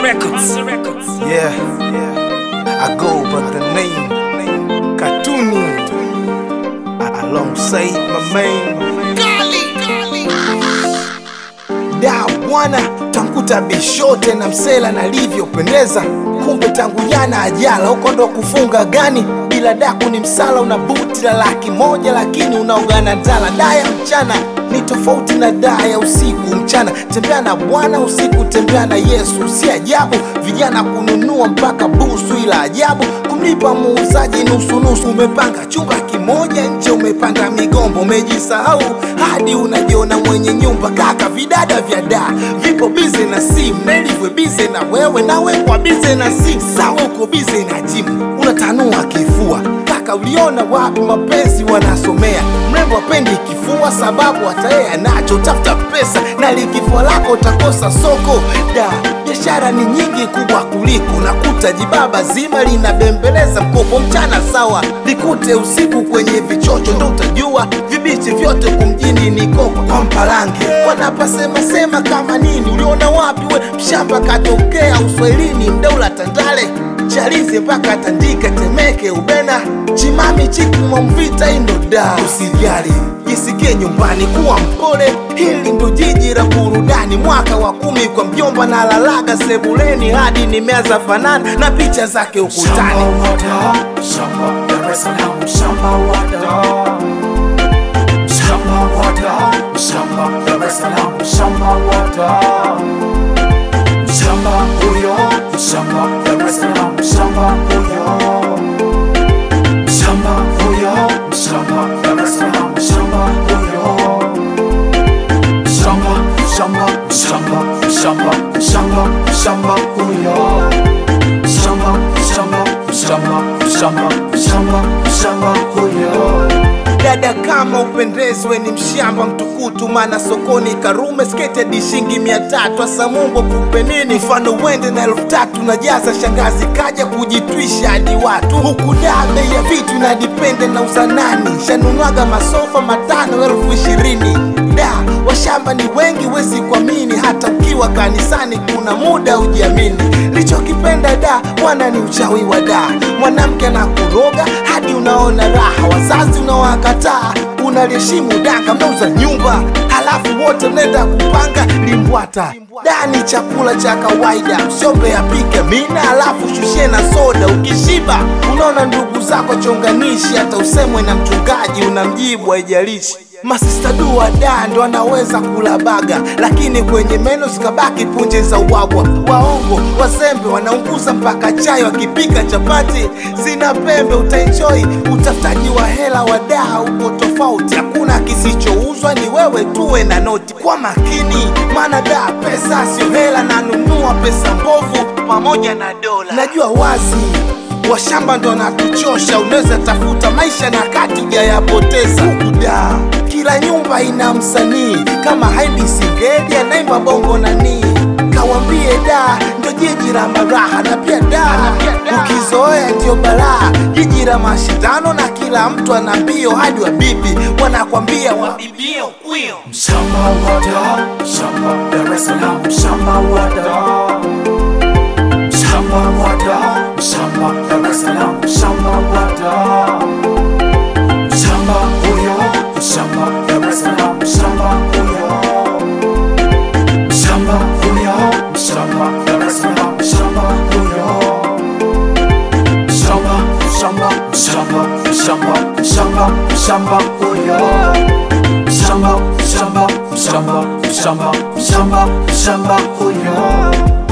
Records. Yeah, I go by the name Katuni alongside my man da bwana, tankuta bishote na msela nalivyopendeza, kumbe tangu jana ajala huko ndo kufunga gani bila daku ni msala, una buti la laki moja lakini unaogana ndala. Daa ya mchana ni tofauti na daa ya usiku. Mchana tembea na Bwana, usiku tembea na Yesu. Si ajabu vijana kununua mpaka busu, ila ajabu kumlipa muuzaji nusu nusu. Umepanga chumba kimoja nje, umepanda migombo, umejisahau hadi unajiona mwenye nyumba. Kaka, vidada vya daa vipo bize na simu, Nelivwe bize na wewe, nawe kwa bize na simu. Sawa, uko bize na jimu, unatanua kifua. Kaka, uliona wapi mapenzi wanasomea? Mrembo apendi kifua, sababu hata yeye anacho. Tafuta pesa na likifua lako utakosa soko. Da, biashara ni nyingi kubwa kuliko nakuta jibaba zima linabembeleza mkopo mchana sawa, likute usiku kwenye vichocho, ndo utajua vibichi vyote kumjini ni koko kwa mpalange. Wanapasema sema kama nini? Uliona wapi we? Mshamba katokea uswahilini, mdaula Tandale chalize mpaka Tandika, Temeke, Ubena, Chimami, Chikuma, Mvita, Indoda. Usijali, jisikie nyumbani, kuwa mpole. Hili ndo jiji la burudani, mwaka wa kumi kwa mjomba na lalaga sebuleni hadi nimeanza fanana na picha zake ukutani. Shamba wada, shamba Dar es Salaam, shamba wada. Shamba wada, shamba Dar es Salaam, shamba wada. Shamba huyo, shamba Dar es Salaam, shamba huyo. Shamba huyo, shamba Dar es Salaam, shamba huyo. Shamba, shamba, shamba, shamba, shamba, shamba huyo. Shamba, shamba, shamba, shamba, shamba, shamba huyo. dada kama upendezwe ni mshamba mtukutu, mana sokoni Karume skete hadi shilingi mia tatu. Asa Mungu akupe nini? Mfano uende na elfu tatu na jaza shangazi kaja kujitwisha hadi watu huku. Da, bei ya vitu na dipende na uzanani, shanunwaga masofa matano elfu ishirini. Da, washamba ni wengi, wezi kuamini, hata ukiwa kanisani kuna muda ujiamini. Lichokipenda da bwana ni uchawi wa da, mwanamke anakuroga hadi unaona raha, wazazi unawakataa, unaliheshimu danga, mnauza nyumba halafu wote mnaenda kupanga limbwata. Da ni chakula cha kawaida, usiombe apike mina halafu shushie na soda. Ukishiba unaona ndugu zako chonganishi, hata usemwe na mchungaji unamjibu, haijalishi Masista dua da ndo anaweza kula baga, lakini kwenye meno zikabaki punje za ubwabwa. Waongo wazembe wanaunguza mpaka chai, wakipika chapati zina pembe. Utaenjoy utafutaji wa hela wa daa uko tofauti, hakuna kisichouzwa, ni wewe tuwe na noti. Kwa makini, maana daa pesa sio hela, nanunua pesa mbovu pamoja na dola. Najua wazi washamba ndo natuchosha, unaweza tafuta maisha na kati ujayapoteza. Huku da kila nyumba ina msanii kama Haidi Singeli anaimba bongo nani, kawambie da ndo jiji la maraha na pia da ukizoea ndio balaa, jiji la mashindano na kila mtu ana mbio, hadi wabibi wanakwambia wabibie ukwio. Shamba wada, shamba Dar es Salaam, shamba wada. Shamba wada, shamba Dar es Salaam, shamba wada. Shamba huyo, shamba Dar es Salaam, shamba huyo. Shamba huyo, shamba Dar es Salaam, shamba huyo. Shamba, shamba, shamba, shamba, shamba, shamba huyo. Shamba, shamba, shamba, shamba, shamba, shamba huyo.